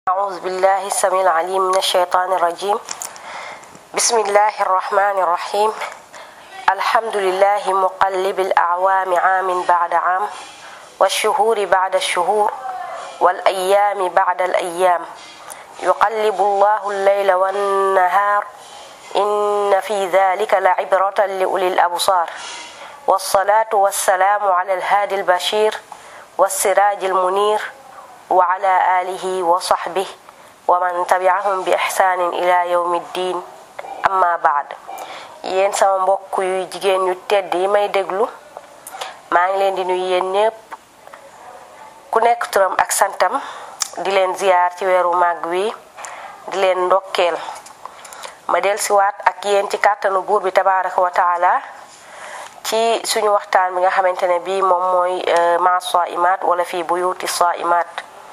أعوذ بالله السميع العليم من الشيطان الرجيم بسم الله الرحمن الرحيم الحمد لله مقلب الأعوام عام بعد عام والشهور بعد الشهور والأيام بعد الأيام يقلب الله الليل والنهار إن في ذلك لعبرة لأولي الأبصار والصلاة والسلام على الهادي البشير والسراج المنير وعلى آله وصحبه ومن تبعهم بإحسان إلى يوم الدين amma baad yéen sama mbokk yu jigéen yu tedd yi may déglu maa ngi leen di nuyu yéen ñëpp ku nekk turam ak santam di leen ziyaar ci weeru màgg wi di leen ndokkeel ma del siwaat ak yéen ci kàttanu buur bi tabaraka wa taala ci suñu waxtaan bi nga xamante ne bii moom mooy ma saimat wala fii buyuti saimat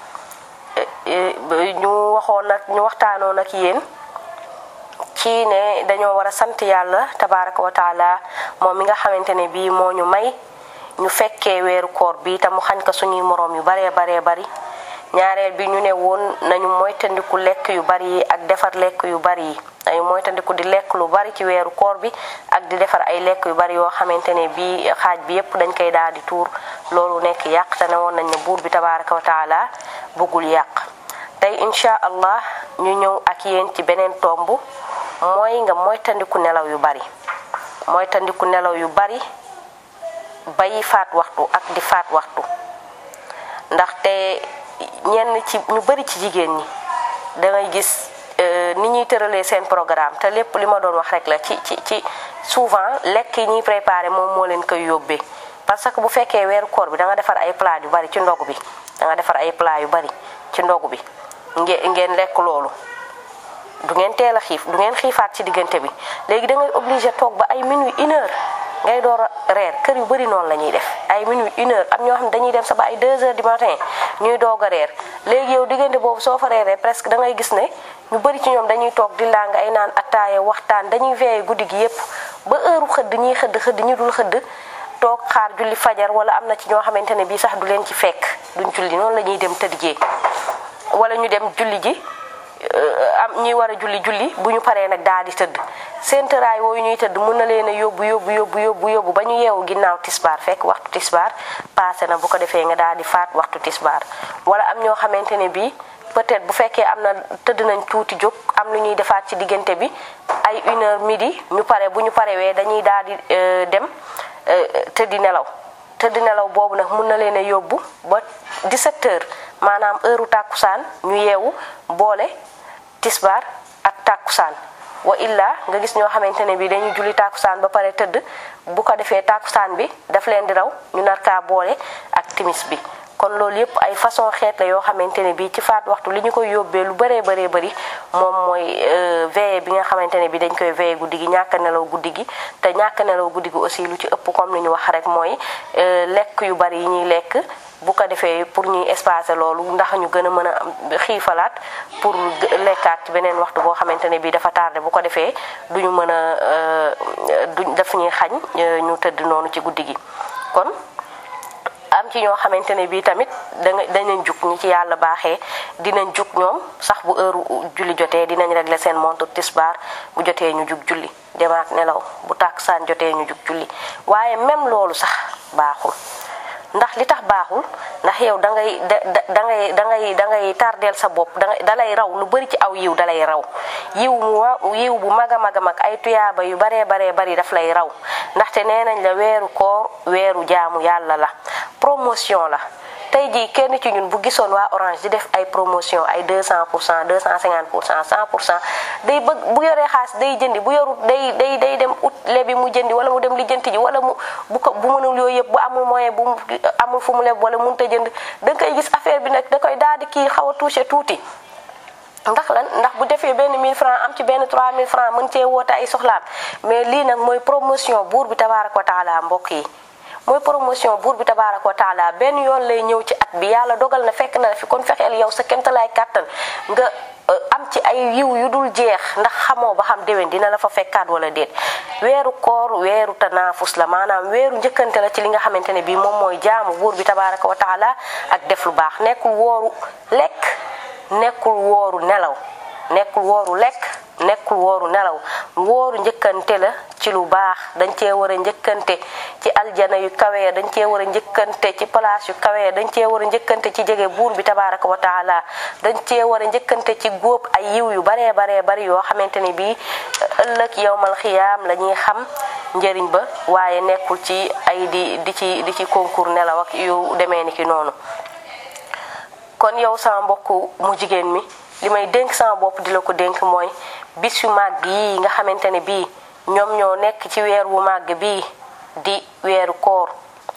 ñu waxoon nag ñu waxtaanoon ak yéen ci ne dañoo war a sant yàlla tabaraka wa taala moom mi nga xamante ne bii moo ñu may ñu fekkee weeru koor bi te mu xañ ko suñuy moroom yu baree baree bari ñaareel bi ñu ne woon nañu moytandiku lekk yu bari yi ak defar lekk yu bari yi nañu moytandiku di lekk lu bari ci weeru koor bi ak di defar ay lekk yu bari yoo xamante ne bii xaaj bi yépp dañ koy daal di tuur loolu nekk yàq te ne woon nañ ne buur bi tabaraka wa taala bëggul yàq tey incha allah ñu ñëw ak yéen ci beneen tomb mooy nga moytandiku nelaw yu bari moytandiku nelaw yu bari bay faat waxtu ak di faat waxtu ndaxte ñenn ci ñu bari ci jigéen ñi da ngay gis ni ñuy tëralee seen programme te lépp li ma doon wax rek la ci ci ci souvent lekk yi ñuy préparé moom moo leen koy yóbbee parce que bu fekkee weeru koor bi da nga defar ay plat yu bari ci ndogu bi da nga defar ay plat yu bari ci ndogu bi ngeen ngeen lekk loolu du ngeen teel a xiif du ngeen xiifaat ci diggante bi léegi da ngay obligé toog ba ay minuit une heure ngay door a reer kër yu bëri noonu la ñuy def ay minuit une heure am ñoo xam ne dañuy dem sa ba ay deux heures du matin ñuy doog a reer léegi yow diggante boobu soo fa reeree presque da ngay gis ne ñu bëri ci ñoom dañuy toog di làng ay naan attaaya waxtaan dañuy veillé guddi gi yépp ba heure xëdd ñiy xëdd xëdd ñi dul xëdd toog xaar julli fajar wala am na ci ñoo xamante ne bii sax du leen ci fekk duñ julli noonu la ñuy dem tëddjee wala ñu dem julli ji am ñuy war a julli julli bu ñu paree nag daal di tëdd seen tëraay wooyu ñuy tëdd mun na leen a yóbbu yóbbu yóbbu yóbbu yóbbu ba ñu yeewu ginnaaw tisbaar fekk waxtu tisbaar passé na bu ko defee nga daal di faat waxtu tisbaar wala am ñoo xamante ne bii peut-être bu fekkee am na tëdd nañ tuuti jóg am lu ñuy defaat ci diggante bi ay une heure midi ñu pare bu ñu parewee dañuy daal di dem tëddi nelaw tëddi nelaw boobu nag mun na leen a yóbbu ba 17 heures maanaam heure tàkkusaan ñu yeewu boole tisbaar ak tàkkusaan wa illa nga gis ñoo xamante ne bi dañuy julli tàkkusaan ba pare tëdd bu ko defee tàkkusaan bi daf leen di raw ñu nar kaa boole ak timis bi kon loolu yëpp ay façon xeet la yoo xamante ne bii ci faat waxtu li ñu koy yóbbee lu bëree bëree bëri moom mooy veillé bi nga xamante ne bi dañ koy veillé guddi gi ñàkk nelaw guddi gi te ñàkk nelaw guddi gi aussi lu ci ëpp comme li ñu wax rek mooy lekk yu bari yi ñuy lekk bu ko defee pour ñuy espacer loolu ndax ñu gën a mën a xiifalaat pour lekkaat ci beneen waxtu boo xamante ne bii dafa tardé bu ko defee duñu mën a duñ daf ñuy xañ ñu tëdd noonu ci guddi gi kon am ci ñoo xamante ne bii tamit danga danañ jug ñi ci yàlla baaxee dinañ jug ñoom sax bu heure julli jotee dinañ régler seen montre tisbaar bu jotee ñu jug julli demaat nelaw bu tàkkusaan jotee ñu jug julli waaye même loolu sax baaxul ndax li tax baaxul ndax yow da ngay da da ngay da ngay da ngay tardeel sa bopp da dalay raw lu bari ci aw yiw dalay raw yiw mu yiw bu mag a mag a mag ay tuyaaba yu baree baree bari daf lay raw ndaxte nee nañ la weeru koor weeru jaamu yàlla la promotion la tey jii kenn ci ñun bu gisoon waa orange di def ay promotion ay 200 pour cent 250 pour cent 100 pour cent day bëgg bu yoree xaas day jëndi bu yorut day day day dem ut lebi mu jëndi wala mu dem lijjanti ji wala mu bu ko bu mënul yooyu yëpp bu amul moyen bu amul fu mu leb wala mënut a jënd da nga koy gis affaire bi nag da koy daal di kii xaw a touché tuuti. ndax lan ndax bu defee benn 1000 francs am ci benn 3000 francs mën cee woote ay soxlaam mais lii nag mooy promotion buur bi tabaaraka wa taala mbokk yi. mooy promotion buur bi tabaaraka wa taala benn yoon lay ñëw ci at bi yàlla dogal na fekk na la fi kon fexeel yow sa kemtalaay kàttan nga am ci ay yiw yu dul jeex ndax xamoo ba xam déwén dina la fa fekkaat wala déet weeru koor weeru tanaafus la maanaam weeru njëkkante la ci li nga xamante ne bii moom mooy jaamu buur bi tabaaraka wa taala ak def lu baax nekkul wooru lekk nekkul wooru nelaw nekkul wooru lekk nekkul wooru nelaw wooru njëkkante la ci lu baax dañ cee war a njëkkante ci aljana yu kawe dañ cee war a njëkkante ci place yu kawe dañ cee war a njëkkante ci jege buur bi tabaraka wa taala dañ cee war a njëkkante ci góob ay yiw yu baree baree bari yoo xamante ni bii ëllëg yowmal xiyaam la ñuy xam njëriñ ba waaye nekkul ci ay di di ci di ci concours nelaw ak yu demee ni ki noonu kon yow sama mbokk mu jigéen mi li may dénk sama bopp di la ko dénk mooy bis yu màgg yi nga xamante ne bii ñoom ñoo nekk ci weer wu màgg bii di weeru koor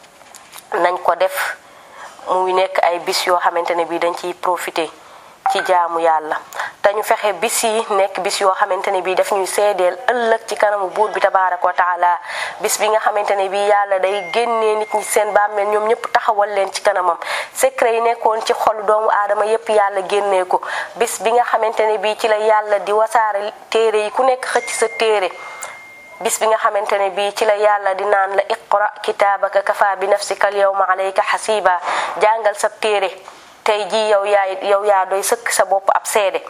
nañ ko def muy nekk ay bis yoo xamante ne bii dañ ciy profité ci jaamu yàlla te ñu fexe bis yi nekk bis yoo xamante ne bii daf ñuy seedeel ëllëg ci kanamu buur bi tabaaraka wa taala bis bi nga xamante ne bii yàlla day génnee nit ñi seen bàmmeel ñoom ñëpp taxawal leen ci kanamam secret yi nekkoon ci xolu doomu aadama yépp yàlla génnee ko bis bi nga xamante ne bii ci la yàlla di wasaare téere yi ku nekk xëcc sa téere bis bi nga xamante ne bii ci la yàlla di naan la iqra kitaabaka kafa bi nafsika al yawma alayka xasiba jàngal sa téere tey jii yow yaay yow yaa doy sëkk sa bopp ab seede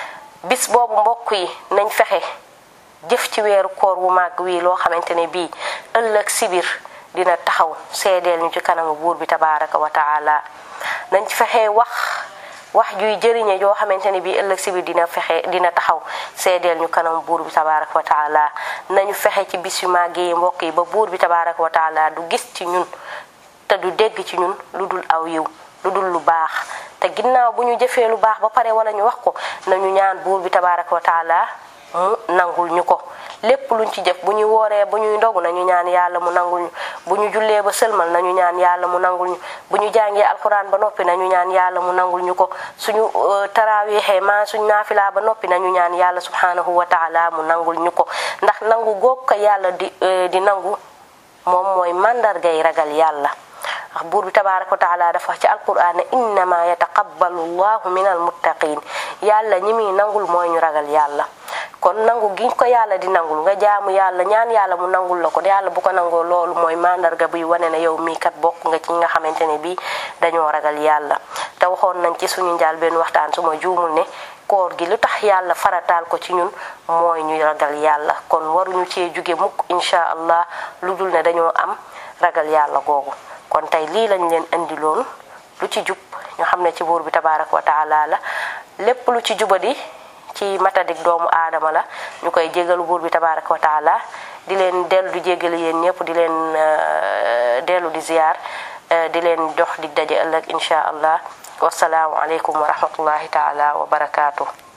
bis boobu mbokk yi nañ fexe jëf ci weeru koor wu màgg wii loo xamante ne bii ëllëg sibir dina taxaw seedeel ñu ci kanamu buur bi tabaraka wa taala nañ ci fexe wax wax juy jëriñe yoo xamante ne bii ëllëg sibir dina fexe dina taxaw seedeel ñu kanamu buur bi tabaraka wa taala nañu fexe ci bis yu màgg yi mbokk yi ba buur bi tabaraka wa taala du gis ci ñun te du dégg ci ñun lu dul aw yiw lu dul lu baax te ginnaaw bu ñu jëfee lu baax ba pare wala ñu wax ko nañu ñaan buur bi tabaraka wa taala mu nangul ñu ko lépp luñ ci jëf bu ñu wooree bu ñuy ndogu nañu ñaan yàlla mu nangul ñu bu ñu jullee ba sëlmal nañu ñaan yàlla mu nangul ñu bu ñu jàngee alquran ba noppi nañu ñaan yàlla mu nangul ñu ko suñu taraawixee maa suñu naafilaa ba noppi nañu ñaan yàlla subhanahu wa taala mu nangul ñu ko ndax nangu goog ko yàlla di di nangu moom mooy màndargay ragal yàlla ndax buur bi tabaraka wa taala dafa wax ci alquran ne innama yataqabbalu llahu min almuttaqin yàlla ñi muy nangul mooy ñu ragal yàlla kon nangu gi ko yàlla di nangul nga jaamu yàlla ñaan yàlla mu nangul la ko yàlla bu ko nangoo loolu mooy mandarga buy wane ne yow mii kat bokk nga ci nga xamante ne bii dañoo ragal yàlla te waxoon nañ ci suñu njaal benn waxtaan su ma juumul ne koor gi lu tax yàlla farataal ko ci ñun mooy ñu ragal yàlla kon waruñu cee jóge mukk incha allah lu dul ne dañoo am ragal yàlla googu kon tey lii lañ leen indi loon lu ci jub ñu xam ne ci buur bi tabaraka wa taala la lépp lu ci jubadi ci matadik doomu aadama la ñu koy jégalu buur bi tabaraka wa taala di leen dellu di jégalu yéen ñëpp di leen dellu di ziyaar di leen jox di daje ëllëg incha allah wasalaamu aleykum wa rahmatullahi taala wa barakaatu